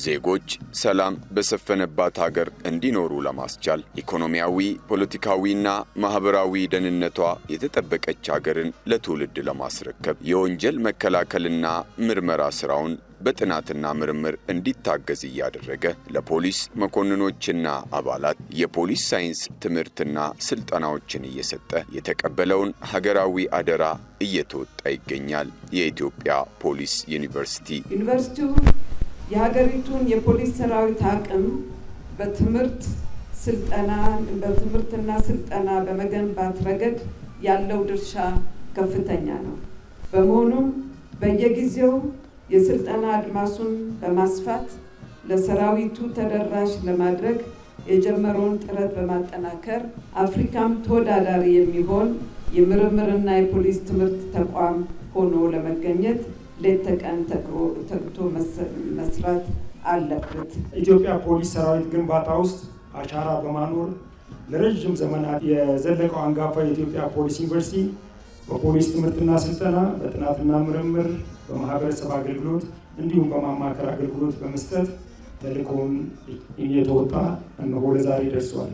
ዜጎች ሰላም በሰፈነባት ሀገር እንዲኖሩ ለማስቻል ኢኮኖሚያዊ፣ ፖለቲካዊና ማኅበራዊ ደህንነቷ የተጠበቀች ሀገርን ለትውልድ ለማስረከብ የወንጀል መከላከልና ምርመራ ሥራውን በጥናትና ምርምር እንዲታገዝ እያደረገ ለፖሊስ መኮንኖችና አባላት የፖሊስ ሳይንስ ትምህርትና ስልጠናዎችን እየሰጠ የተቀበለውን ሀገራዊ አደራ እየተወጣ ይገኛል። የኢትዮጵያ ፖሊስ ዩኒቨርሲቲ ዩኒቨርሲቲው የሀገሪቱን የፖሊስ ሰራዊት አቅም በትምህርት ስልጠና በትምህርትና ስልጠና በመገንባት ረገድ ያለው ድርሻ ከፍተኛ ነው። በመሆኑም በየጊዜው የስልጠና አድማሱን በማስፋት ለሰራዊቱ ተደራሽ ለማድረግ የጀመረውን ጥረት በማጠናከር አፍሪካም ተወዳዳሪ የሚሆን የምርምርና የፖሊስ ትምህርት ተቋም ሆኖ ለመገኘት ሌት ተቀን ተግቶ መስራት አለበት። ኢትዮጵያ ፖሊስ ሰራዊት ግንባታ ውስጥ አሻራ በማኖር ለረዥም ዘመናት የዘለቀው አንጋፋ የኢትዮጵያ ፖሊስ ዩኒቨርሲቲ በፖሊስ ትምህርትና ስልጠና፣ በጥናትና ምርምር፣ በማህበረሰብ አገልግሎት እንዲሁም በማማከር አገልግሎት በመስጠት ተልእኮውን እየተወጣ እነሆ ለዛሬ ደርሷል።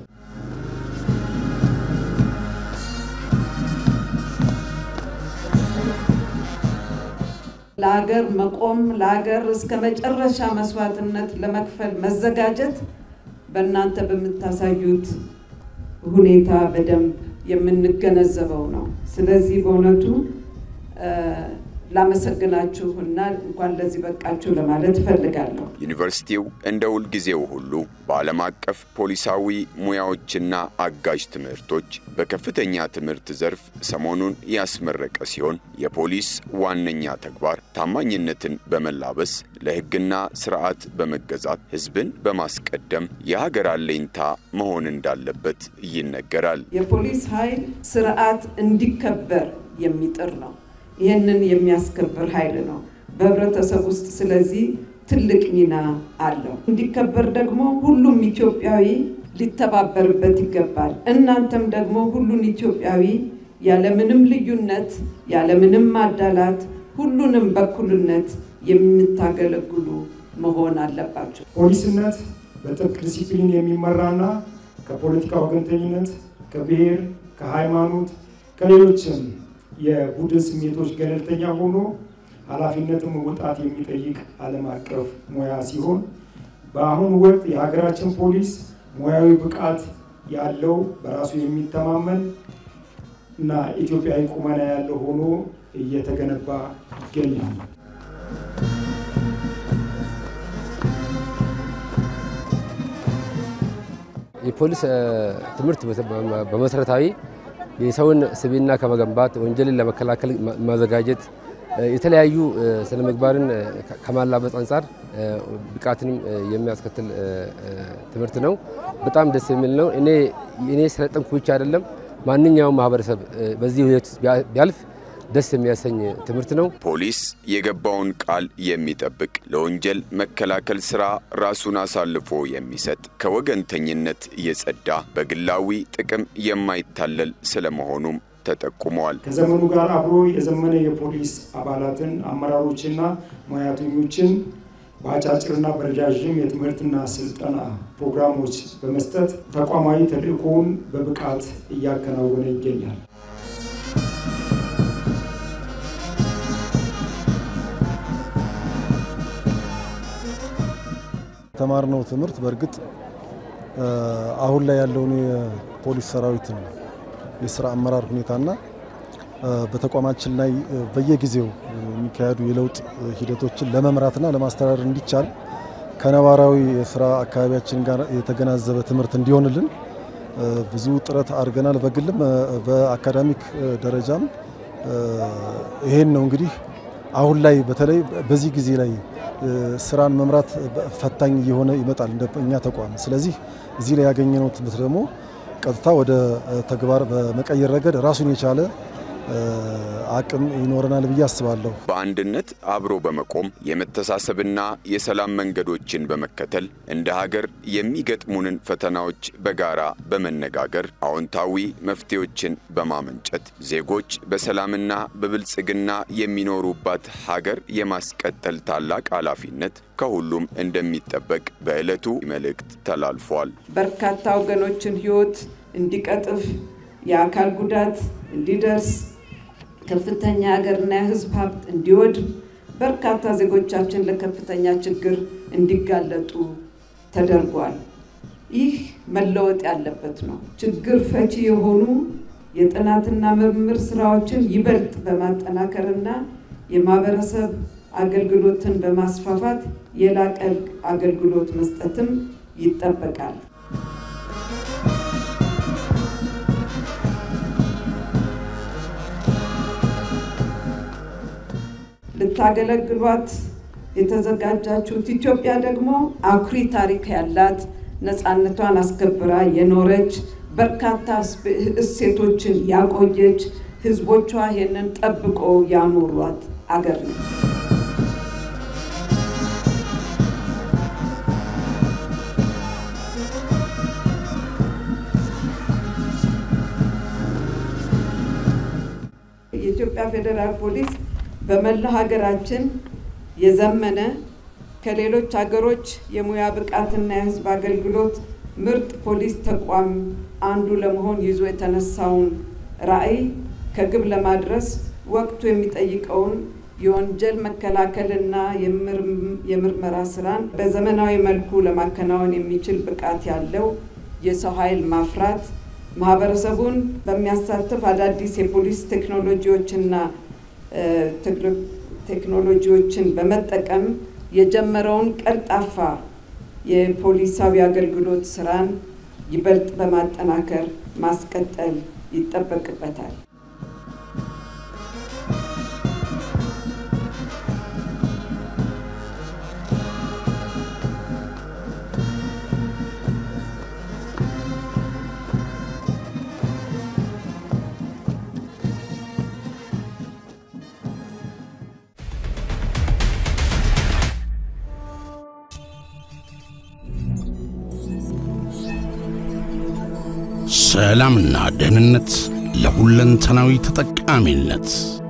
ለሀገር መቆም ለሀገር እስከ መጨረሻ መስዋዕትነት ለመክፈል መዘጋጀት በእናንተ በምታሳዩት ሁኔታ በደንብ የምንገነዘበው ነው። ስለዚህ በእውነቱ ላመሰግናችሁ እና እንኳን ለዚህ በቃችሁ ለማለት እፈልጋለሁ። ዩኒቨርሲቲው እንደ ሁልጊዜው ሁሉ በዓለም አቀፍ ፖሊሳዊ ሙያዎችና አጋዥ ትምህርቶች በከፍተኛ ትምህርት ዘርፍ ሰሞኑን ያስመረቀ ሲሆን የፖሊስ ዋነኛ ተግባር ታማኝነትን በመላበስ ለሕግና ስርዓት በመገዛት ሕዝብን በማስቀደም የሀገር አለኝታ መሆን እንዳለበት ይነገራል። የፖሊስ ኃይል ስርዓት እንዲከበር የሚጥር ነው። ይህንን የሚያስከብር ኃይል ነው በህብረተሰብ ውስጥ። ስለዚህ ትልቅ ሚና አለው። እንዲከበር ደግሞ ሁሉም ኢትዮጵያዊ ሊተባበርበት ይገባል። እናንተም ደግሞ ሁሉን ኢትዮጵያዊ ያለምንም ልዩነት፣ ያለምንም ማዳላት ሁሉንም በኩልነት የምታገለግሉ መሆን አለባቸው። ፖሊስነት በጥብቅ ዲሲፕሊን የሚመራና ከፖለቲካ ወገንተኝነት፣ ከብሔር፣ ከሃይማኖት፣ ከሌሎችም የቡድን ስሜቶች ገለልተኛ ሆኖ ኃላፊነትን መወጣት የሚጠይቅ ዓለም አቀፍ ሙያ ሲሆን በአሁኑ ወቅት የሀገራችን ፖሊስ ሙያዊ ብቃት ያለው በራሱ የሚተማመን እና ኢትዮጵያዊ ቁመና ያለው ሆኖ እየተገነባ ይገኛል። የፖሊስ ትምህርት በመሰረታዊ የሰውን ስብዕና ከመገንባት ወንጀልን ለመከላከል ማዘጋጀት የተለያዩ ስነ ምግባርን ከማላበስ አንጻር ብቃትንም የሚያስከትል ትምህርት ነው። በጣም ደስ የሚል ነው። እኔ እኔ ስለጠንኩ ብቻ አይደለም ማንኛውም ማህበረሰብ በዚህ ሁኔታ ቢያልፍ ደስ የሚያሰኝ ትምህርት ነው። ፖሊስ የገባውን ቃል የሚጠብቅ ለወንጀል መከላከል ስራ ራሱን አሳልፎ የሚሰጥ ከወገንተኝነት የጸዳ በግላዊ ጥቅም የማይታለል ስለመሆኑም ተጠቁመዋል። ከዘመኑ ጋር አብሮ የዘመነ የፖሊስ አባላትን አመራሮችና ሙያተኞችን በአጫጭርና በረጃዥም የትምህርትና ስልጠና ፕሮግራሞች በመስጠት ተቋማዊ ተልዕኮውን በብቃት እያከናወነ ይገኛል። የተማርነው ትምህርት በእርግጥ አሁን ላይ ያለውን የፖሊስ ሰራዊትን የስራ አመራር ሁኔታና በተቋማችን ላይ በየጊዜው የሚካሄዱ የለውጥ ሂደቶችን ለመምራትና ለማስተዳደር እንዲቻል ከነባራዊ የስራ አካባቢያችን ጋር የተገናዘበ ትምህርት እንዲሆንልን ብዙ ጥረት አድርገናል። በግልም በአካዳሚክ ደረጃም ይሄን ነው እንግዲህ አሁን ላይ በተለይ በዚህ ጊዜ ላይ ስራን መምራት ፈታኝ እየሆነ ይመጣል እንደ እኛ ተቋም። ስለዚህ እዚህ ላይ ያገኘነው ትምህርት ደግሞ ቀጥታ ወደ ተግባር በመቀየር ረገድ ራሱን የቻለ አቅም ይኖረናል ብዬ አስባለሁ። በአንድነት አብሮ በመቆም የመተሳሰብና የሰላም መንገዶችን በመከተል እንደ ሀገር የሚገጥሙንን ፈተናዎች በጋራ በመነጋገር አዎንታዊ መፍትሄዎችን በማመንጨት ዜጎች በሰላምና በብልጽግና የሚኖሩባት ሀገር የማስቀጠል ታላቅ ኃላፊነት ከሁሉም እንደሚጠበቅ በዕለቱ መልእክት ተላልፏል። በርካታ ወገኖችን ሕይወት እንዲቀጥፍ የአካል ጉዳት እንዲደርስ ከፍተኛ የሀገርና የሕዝብ ሀብት እንዲወድም በርካታ ዜጎቻችን ለከፍተኛ ችግር እንዲጋለጡ ተደርጓል። ይህ መለወጥ ያለበት ነው። ችግር ፈቺ የሆኑ የጥናትና ምርምር ስራዎችን ይበልጥ በማጠናከርና የማህበረሰብ አገልግሎትን በማስፋፋት የላቀ አገልግሎት መስጠትም ይጠበቃል። ልታገለግሏት የተዘጋጃችሁት ኢትዮጵያ ደግሞ አኩሪ ታሪክ ያላት ነፃነቷን አስከብራ የኖረች በርካታ እሴቶችን ያቆየች ህዝቦቿ ይህንን ጠብቆ ያኖሯት አገር ነች። የኢትዮጵያ ፌዴራል ፖሊስ በመላ ሀገራችን የዘመነ ከሌሎች ሀገሮች የሙያ ብቃትና የህዝብ አገልግሎት ምርጥ ፖሊስ ተቋም አንዱ ለመሆን ይዞ የተነሳውን ራዕይ ከግብ ለማድረስ ወቅቱ የሚጠይቀውን የወንጀል መከላከልና የምርመራ ስራን በዘመናዊ መልኩ ለማከናወን የሚችል ብቃት ያለው የሰው ኃይል ማፍራት ማህበረሰቡን በሚያሳትፍ አዳዲስ የፖሊስ ቴክኖሎጂዎችና ቴክኖሎጂዎችን በመጠቀም የጀመረውን ቀልጣፋ የፖሊሳዊ አገልግሎት ስራን ይበልጥ በማጠናከር ማስቀጠል ይጠበቅበታል። ሰላምና ደህንነት ለሁለንተናዊ ተጠቃሚነት